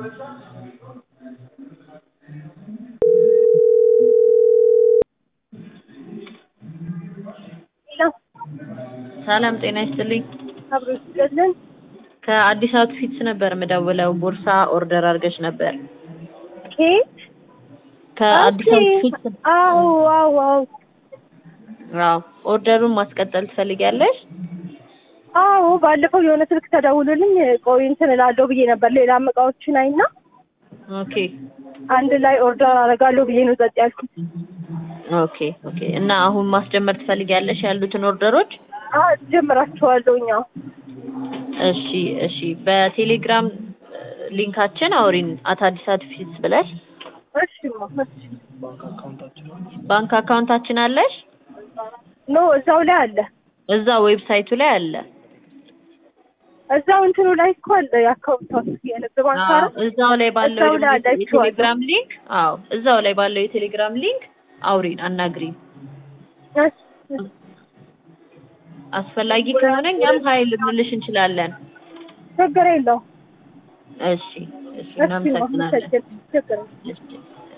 ሄሎ ሰላም ጤና ይስጥልኝ። አብሮ ይስጥልን። ከአዲስ አውትፊትስ ነበር የምደውለው። ቦርሳ ኦርደር አድርገሽ ነበር። ኬት? ከአዲስ ኦኬ። አውትፊትስ አዎ አዎ አዎ አዎ። ኦርደሩን ማስቀጠል ትፈልጊያለሽ? አዎ ባለፈው የሆነ ስልክ ተደውሎልኝ ቆይ እንትን እላለሁ ብዬ ነበር። ሌላም እቃዎችን አይና ኦኬ አንድ ላይ ኦርደር አደርጋለሁ ብዬ ነው ጸጥ ያልኩት። ኦኬ ኦኬ። እና አሁን ማስጀመር ትፈልጊያለሽ ያሉትን ኦርደሮች? አዎ ጀምራቸዋለሁ እኛ እሺ እሺ። በቴሌግራም ሊንካችን አውሪን አት አዲስ አውትፊትስ ብለሽ እሺ ማ እሺ ባንክ አካውንታችን አለሽ? ኖ እዛው ላይ አለ እዛ ዌብሳይቱ ላይ አለ። እዛው እንትኑ ላይ እኮ አለ የአካውንታችሁ የንግድ ባንክ አዎ፣ አይደል? እዛው ላይ ባለው እዛው ላይ የቴሌ- አላችኋለሁ። የቴሌግራም ሊንክ አዎ፣ እዛው ላይ ባለው የቴሌግራም ሊንክ አውሪን፣ አናግሪን። እሺ አስፈላጊ ከሆነ እኛም ሀይል ልንልሽ እንችላለን። ችግር የለውም። እሺ እሺ፣ እሺ ማ እናመሰግናለን። ችግር የለም። እሺ